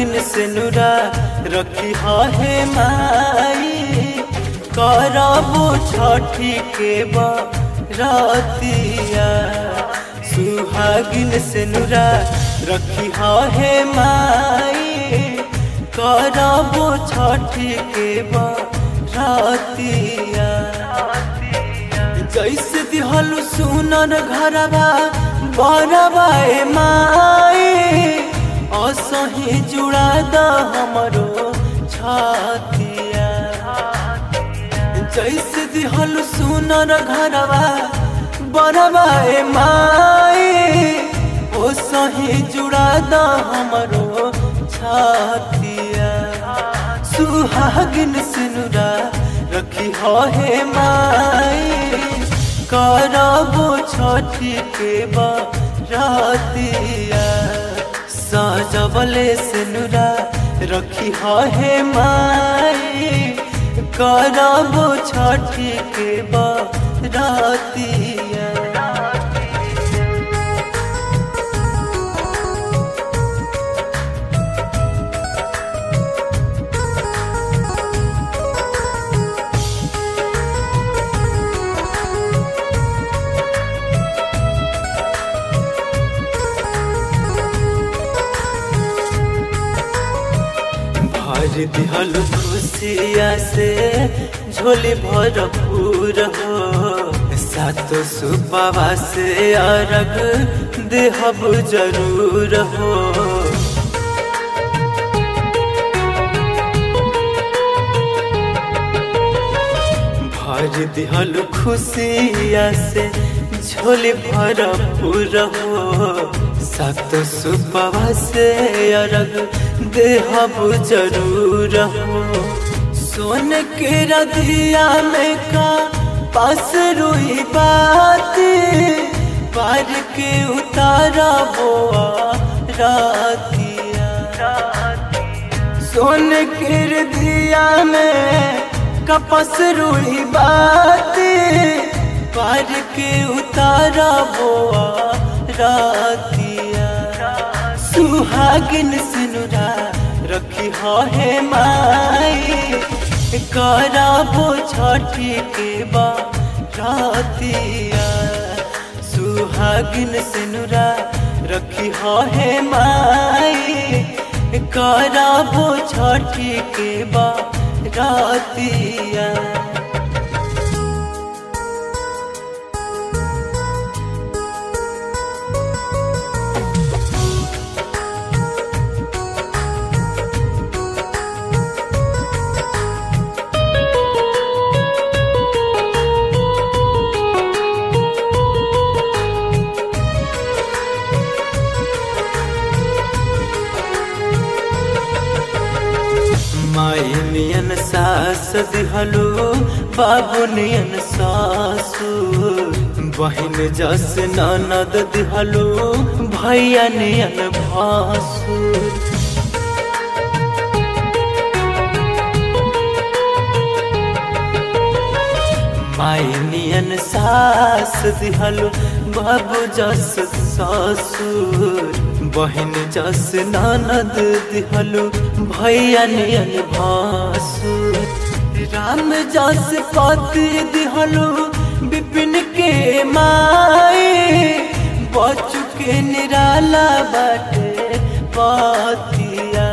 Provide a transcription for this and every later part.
सुहागिन से नुरा रखी है माई करबो छठी के बरतिया सुहागिन से नुरा रखी है माई करबो छठी के बरतिया जैसे दिहल सुनर घरबा बरबा ए माई असही जुड़ा द हमरो छतिया जैसे दिहल सुनर घरबा बरबा ए माई ओ सही जुड़ा द हमरो छतिया सुहागिन सिनुरा रखी हो हे माई करबो छठी के बरतिया सजबले सिनुरा रखी हो हे माई करबो छठी के बरतिया भर दिहल खुशिया से झोली भरपूर हो सातो सुबाबा से अरग देहब जरूर हो भर दिहल खुशिया से झोली भरपूर हो सातो सुबाबा से अरग देहब जरूर हो सोन के रधिया में का पास रुई बात पार के उतारा बोआ रातिया सोन के रधिया में कपस रुई बात पार के उतारा बोआ रातिया सुहागिन सिनुरा रखी हो हे माई कराबो छठी के बरतिया सुहागिन सिनुरा रखी हो हे माई कराबो छठी के बरतिया माई नियन सास दिहलो बाबू नियन सासु बहिन जस ननद दिहलो भैया नियन भासु माई नियन सास दिहलो बाबू जस ससुर बहिन जस ननद दिहलो भैया नियन भासुर राम जस पति दिहलो विपिन के माई बचु के निराला बाटे पतिया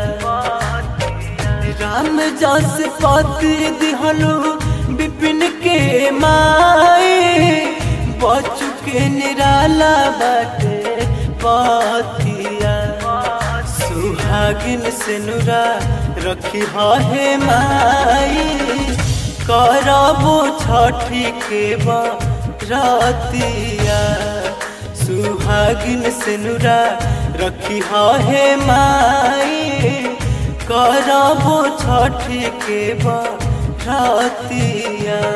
राम जस पति दिहलो विपिन के माई बचु के निराला बाटे पतिया सुहागिन से नुरा रखी हे माई करबो छठी के बरतिया सुहागिन से नुरा रखी हे माई करबो छठी के बरतिया